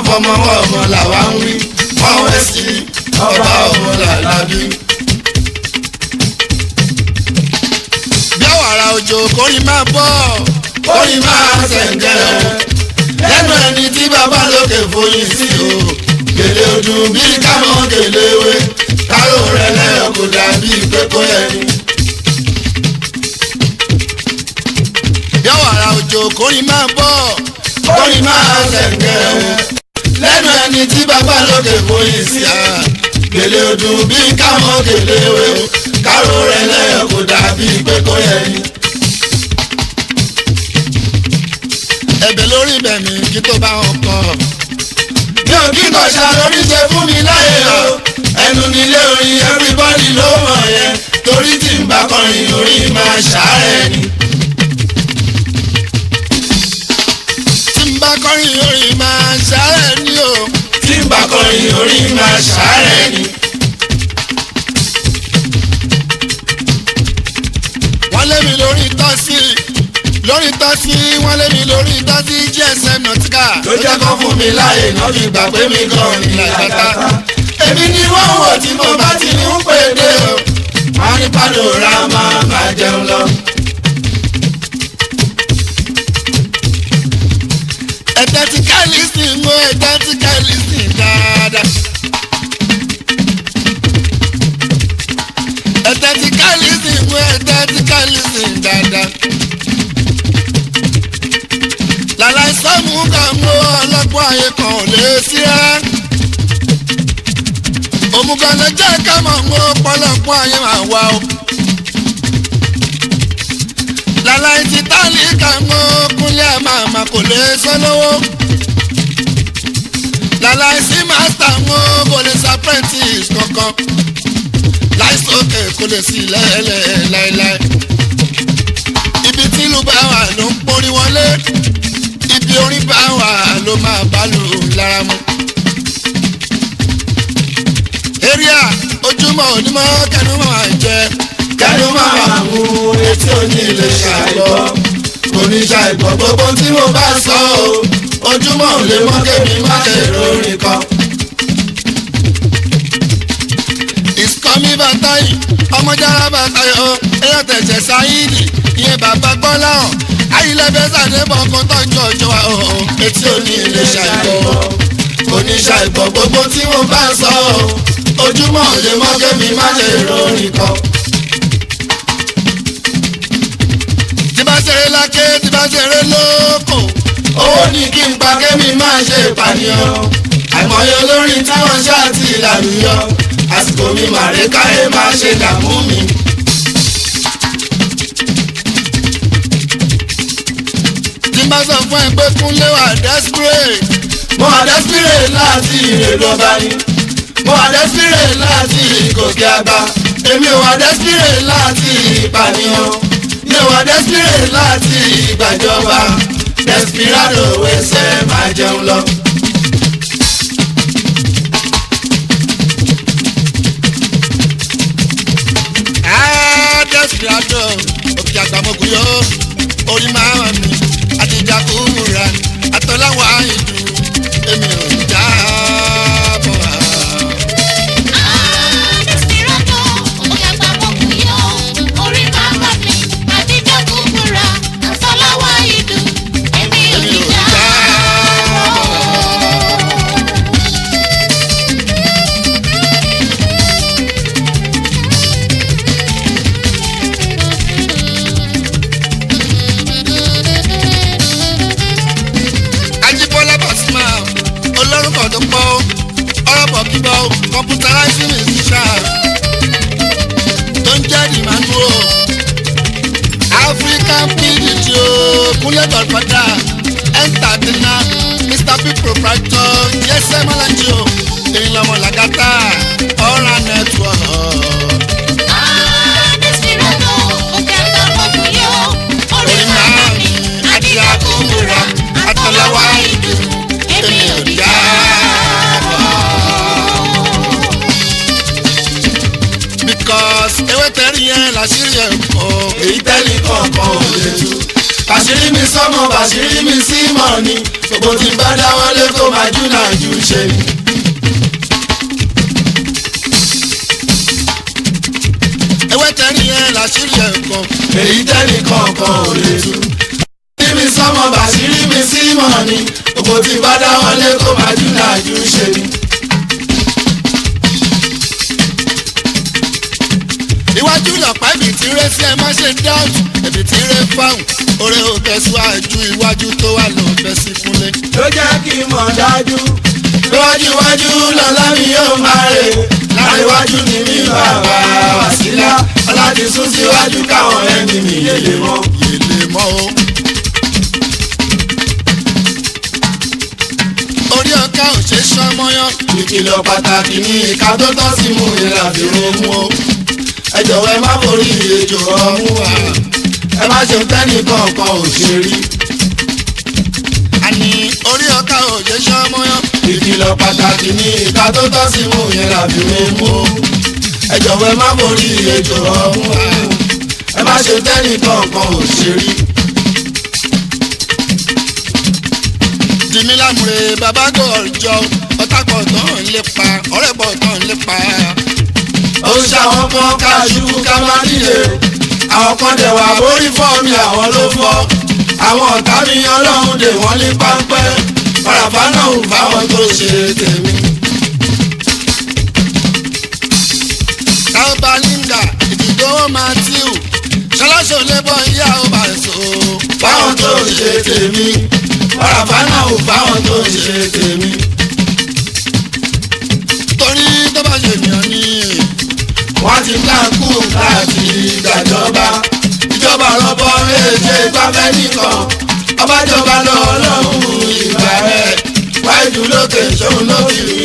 fọmọ ọmọ làwa ń wí wọ́n wẹ́ sí ọba ọmọ làlábí. bí àwàrà òjò kórìí máa bọ̀ kórìí máa ṣẹ̀ǹgẹ̀ lẹ́nu ẹni tí bàbá lókè foyín sí o gèlè ọdún bí kámọ́ gèlè wé kárò rẹ̀ lẹ́yọ̀ kò dàbí pé kó yẹ ni. bí àwàrà òjò kórìí máa bọ̀ kórìí máa ṣẹ̀ǹgẹ̀ lẹ́nu ẹni tí bàbá lókè foyín sí a gèlè ọdún bí kámọ́ gèlè wé kárò rẹ̀ lẹ́yọ̀ kò dàbí pé kó yẹ ni. ẹ̀bẹ̀ lórí bẹ̀mí kí tó bá wọn kọ́ mi ò kí kọ̀ṣà lórí ṣe fún mi láyé o ẹnu nílé orin everybody ló mọ̀ yẹn torí tí n bá kọrin orin máa ṣàárẹ̀ ni. tí n bá kọrin orin máa ṣàárẹ̀ ní o tí n bá kọrin orin máa ṣàárẹ̀ ni. wọ́n lé mi lórí tọ́sí lórí tọ́sí wọ́n lé mi lórí tọ́sí gsm nautica ló jẹ́ kó fún mi láyè náà fi gbà pé mi gan ni làkàtà. èmi ni wọ́n wò tí mo bá ti ń pè dé o wọ́n ní panorama máa jẹun lọ. ẹ̀tẹ́ ti kẹ́lísì ń wo ẹ̀tẹ́ ti kẹ́lísì dáadáa. ẹ̀tẹ́ ti kẹ́lísì ń wo ẹ̀tẹ́ ti kẹ́lísì dáadáa. làlàí sọ́mù kan mú ọlọ́pàá ayé kan ò lè sí rárá. òmùgọ̀ ló jẹ́ ká mọ̀ mú ọ̀pọ̀lọpọ̀ ayé máa wá o. làlàí ti tálí kan mú kúnlẹ̀ màmá kò lè sọ lówó. làlàí sí mástà mú kò lè sọ apprentice kankan. láìsókè kò lè sí lẹ́lẹ̀ láéláé. ibi tí ìlú bá wà ló ń porí wọlé ibi orin bá wà ló máa bá lù lára mu. area ojúmọ́ onímọ̀ kẹnu máa jẹ kẹnu máa mú etí òní lè ṣàìgbọ́ oníṣàìgbọ́ gbogbo tí mo bá sọ o ojúmọ́ ò lè mọ́ kémi má lè rórin kan. ìsọmí bàtàyì ọmọjára bàtàyì ọ ẹyọ tẹ̀sẹ̀ sáyìdì ìyẹn bàbá gbọ́lá ọ̀ ayílẹ̀bẹ̀ sàdébọ̀ kan tọ́jú ọjọ́ wa ọ̀ etí òní lè ṣàìgbọ́ oníṣàìgbọ́ gbogbo tí mo bá sọ o ojúmọ́ ò lè mọ́ kémi má lè rórin kan. tí bá ṣeré lákè tí bá ṣeré lóko owó ní kí n pa kémi máa ṣe ìpànìyàn àìmọye olórin táwọn ṣáàtì ìlànìyàn àsìkò mi màrè káyé máa ṣe dààmú mi. tí bá sọ fún ẹ pé kúnlé wà desperate mo wà desperate láti ìrèlú ọba ni mo wà desperate láti ìgòkè àgbà èmi ò wà desperate láti ìpànìyàn mi ò wà desperate láti ìgbàjọba desperado wẹsẹ̀ máa jẹun lọ. Ah, desperado òkè àgbàmọ̀kù yó orí máa wà mí àtijọ́ kúmùrà àtọ́láwọ̀ àìdù èmi ò já bọ̀ wá. èmi ò já bọ̀ wá. Ajíbọ́lá Pasuma olórúkọ tó pọ̀ ọ̀rọ̀ bọ̀ kíbọ̀ computerizing musician tó ń jẹ́ ìmánú o African PDT o Kúnlé Godfather entertainer Mr P proprietor yẹsẹ̀ mọ́lájí o èyí lọ́mọ làgàtà ọ̀ràn network. orí máa ń àti àkúmúra àtọ̀lọ́wọ́ ìdù èmi ò já bọ̀. because ewé tẹ́rì yẹn làṣírí ẹ̀ kọ́. èyí tẹ́lẹ̀ kọ̀ọ̀kan ò lè tú bàṣírí mi sọ́mọ bàṣírí mi sí mọ̀ ni gbogbo tí bá dáwọ́lé kó máa jù náà jù ṣe ni. ewé tẹ́rì yẹn làṣírí ẹ̀ kan. èyí tẹ́nì kọ̀ọ̀kan ò lè tú. bàṣírí mi sọ́mọ bàṣírí mi sí mọ̀ ni gbogbo tí bá dáwọ́lé kó máa jù náà jù ṣe ni. iwájú lọ̀pá ibi tí rẹ sí ẹ má ṣe dáàtú ibi tí rẹ fáwọn oore ò tẹ̀síwájú iwájú tó wà ló fẹ́ sí kúnlé. ló jẹ́ kí n mọ̀ dájú. lọ́wájú iwájú lọ́lá mi yóò máa rè láàrin iwájú ni mi bàbá wàsílà ọláti sún síwájú káwọn ẹni mi yèlè mọ́. yèlè mọ́ o. orí ọ̀ká ò ṣe sọmọyán. ìkìlọ̀ pàtàkì ní ìka tó tọ́ sí mú ìlà fi mú o. ẹ jọ̀wọ́ ẹ má forí ejò ọmú wa ẹ má ṣe tẹ́nì kọ̀ọ̀kan ò ṣe rí. àní orí ọ̀ká ò ṣe sọmọyán. ìkìlọ̀ pàtàkì ní ìka tó tọ́ sí mú ìlà fi mú o. ẹ jọ̀wọ́ ẹ má forí ejò ọmú wa ẹ má ṣe tẹ́nì kọ̀ọ̀kan ò ṣe rí. jìmí lámùrè bàbá gòjò ọ̀tá pọ̀ tán ń lépa ọ̀rẹ́ pọ̀ tán ń lépa. ó ń ṣàwọn kan káṣú ká má nílé àwọn kan dẹ̀ wà borí fọ́ mi àwọn ló fọ́ àwọn ọ̀tá mi ọlọ́run dè wọ́n ní páńpẹ́ parafá náà ń fáwọn tó ṣe tèmi. táwọn bá linda ìdìgbò matthew ṣọláṣọ lébọ ìyá ó bá so. fáwọn tó ṣe tèmi parafá náà ń fáwọn tó ṣe tèmi. torí tó bá ṣe ènìyàn ní. wọ́n ti káàkú láti gbàjọba ìjọba rọ́bọ méje gbáfẹ́ nìkan ọbàjọba lọ ọlọ́run ìgbà rẹ̀ wáìdù lókè ṣòun ló fi